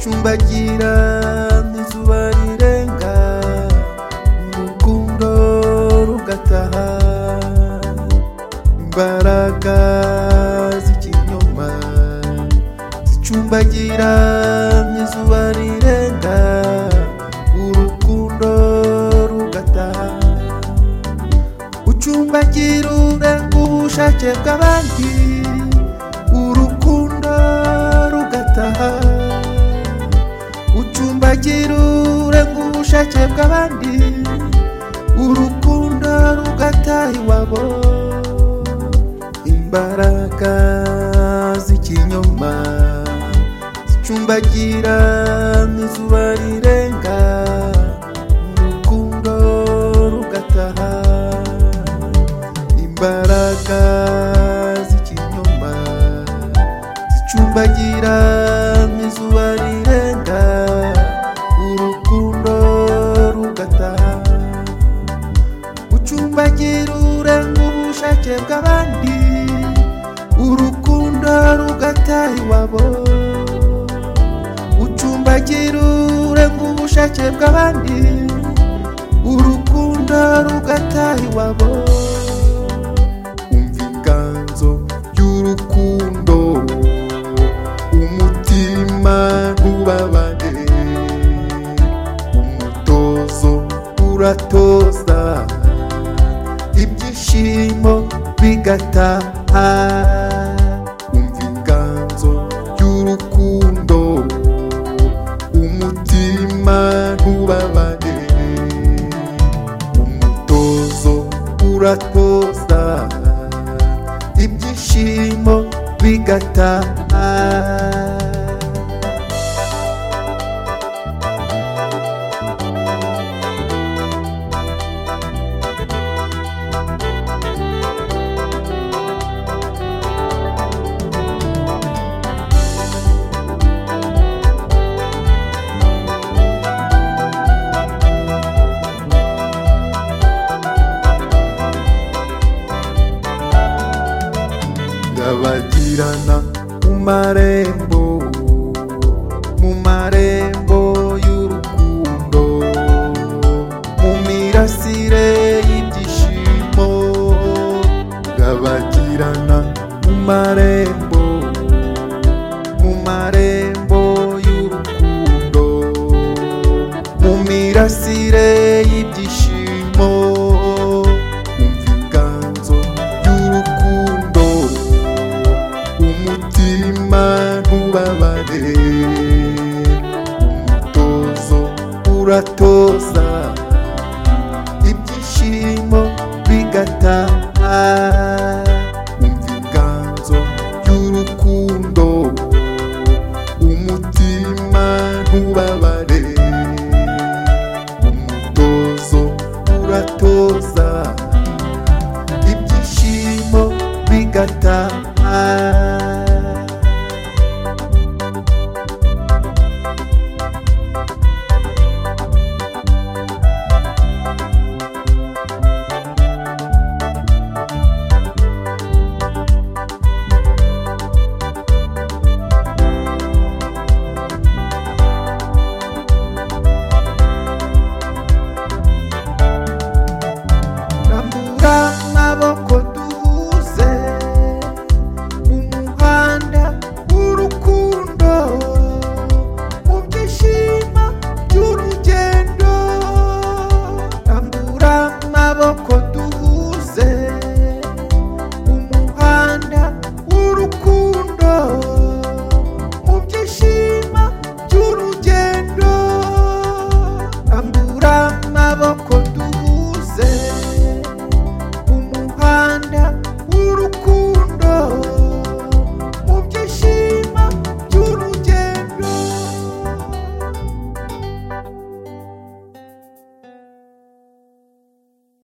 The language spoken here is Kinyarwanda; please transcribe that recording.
Iragira izuba rirenga urukundo rugataha imbaraga z'ikinyoma zicumbagira izuba rirenga urukundo rugataha ucumbagira urenga ubushake bw'abandi urukundo rugataha ucumbagira urenga ubushake bw'abandi urukundo rugataha iwabo imbaraga z'ikinyoma zicumbagira izuba rirenga urukundo rugataha imbaraga z'ikinyoma zicumbagira izuba rirenga urukundo rugataha ucumbagira urenga ubushake bw'abandi urukundo rugataha iwabo ucumbagira urenga ubushake bw'abandi urukundo rugataha iwabo umva inganzo y'urukundo umutima ntubabane umutozo uratoza ibyishimo bigataha umva inganzo y'urukundo umutima ntubabane umutozo uratoza ibyishimo bigataha ndabagirana mu marembo mu marembo y'urukundo mu mirasire y'ibyishimo ndabagirana mu marembo mu marembo y'urukundo mu mirasire y'ibyishimo umva inganzo y'urukundo umutima ntubabare umutozo uratoza ibyishimo bigataha umva inganzo y'urukundo umutima ntubabare